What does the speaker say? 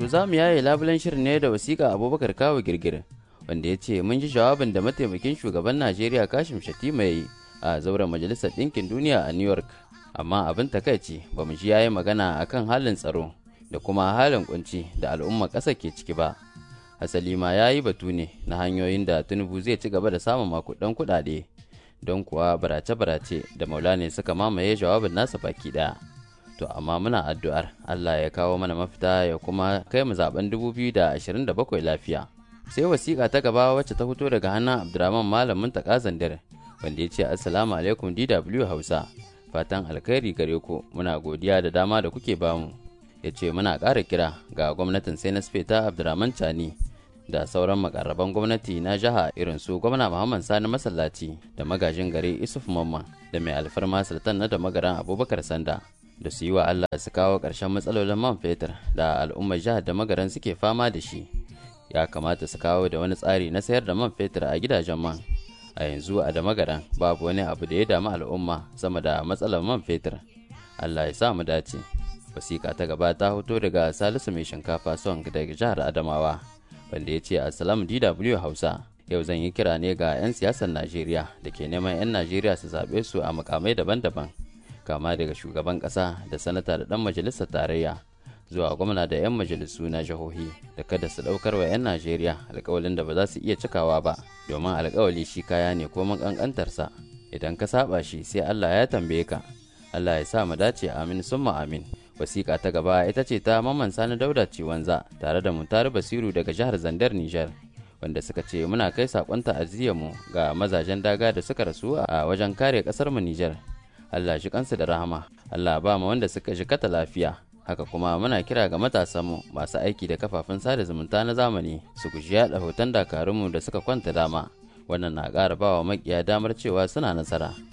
To za mu yaye labulen shirin ne da wasiƙa Abubakar Kawo Girgir wanda ya ce mun ji jawabin da mataimakin shugaban Najeriya Kashim Shatima ya yi a zauren Majalisar Ɗinkin Duniya a New York. Amma abin takaici ba mu ji yayi magana akan halin tsaro da kuma halin kunci da al'umma ƙasa ke ciki ba. Hasali ma ya yi batu ne na hanyoyin da Tinubu zai ci gaba da samun makudan kuɗaɗe don kuwa barace-barace da maulane suka mamaye jawabin nasa baki ɗaya. To amma muna addu'ar Allah ya kawo mana mafita ya kuma kai mu zaben 2027 lafiya. Sai wasiƙa ta gaba wacce ta fito daga hannun Abdurrahman Malamin Takazandar wanda ya ce Assalamu alaikum DW Hausa. Fatan alkhairi gare ku muna godiya da dama da kuke bamu. Ya ce muna ƙara kira ga gwamnatin sai na ta Abdurrahman Chani da sauran makarraban gwamnati na jiha irin su gwamna Muhammad Sani Masallaci da magajin gari Isuf Mamman da mai alfarma Sultan na da magaran Abubakar Sanda. da su yi wa Allah su kawo ƙarshen matsalolin man fetur da al'ummar jihar da magaran suke fama da shi ya kamata su kawo da wani tsari na sayar da man fetur a gidajen man a yanzu a da magaran babu wani abu da ya damu al'umma sama da matsalar man fetur Allah ya sa mu dace wasiƙa ta gaba ta hoto daga salisu mai shinkafa son daga jihar adamawa wanda ya ce assalamu dw hausa yau zan yi kira ne ga 'yan siyasar najeriya da ke neman 'yan najeriya su zaɓe su a mukamai daban-daban kama daga shugaban kasa da sanata da dan majalisar tarayya zuwa gwamna da 'yan majalisu na jihohi da kada su daukar wa 'yan najeriya alkawalin da ba za su iya cikawa ba domin alkawali shi kaya ne ko kankantarsa idan ka saba shi sai allah ya tambaye ka allah ya sa mu dace amin summa amin wasiƙa ta gaba ita ce ta maman sani dauda ciwanza tare da mutare basiru daga jihar zandar nijar wanda suka ce muna kai saƙon mu ga mazajen daga da suka rasu a wajen kare ƙasar mu nijar Allah shi kansu da rahama Allah ba mu wanda suka kata lafiya haka kuma muna kira ga matasanmu masu aiki da kafafen sada zumunta na zamani su guji yaɗa hoton dakarunmu da suka kwanta dama wannan na ƙara ba wa makiya damar cewa suna nasara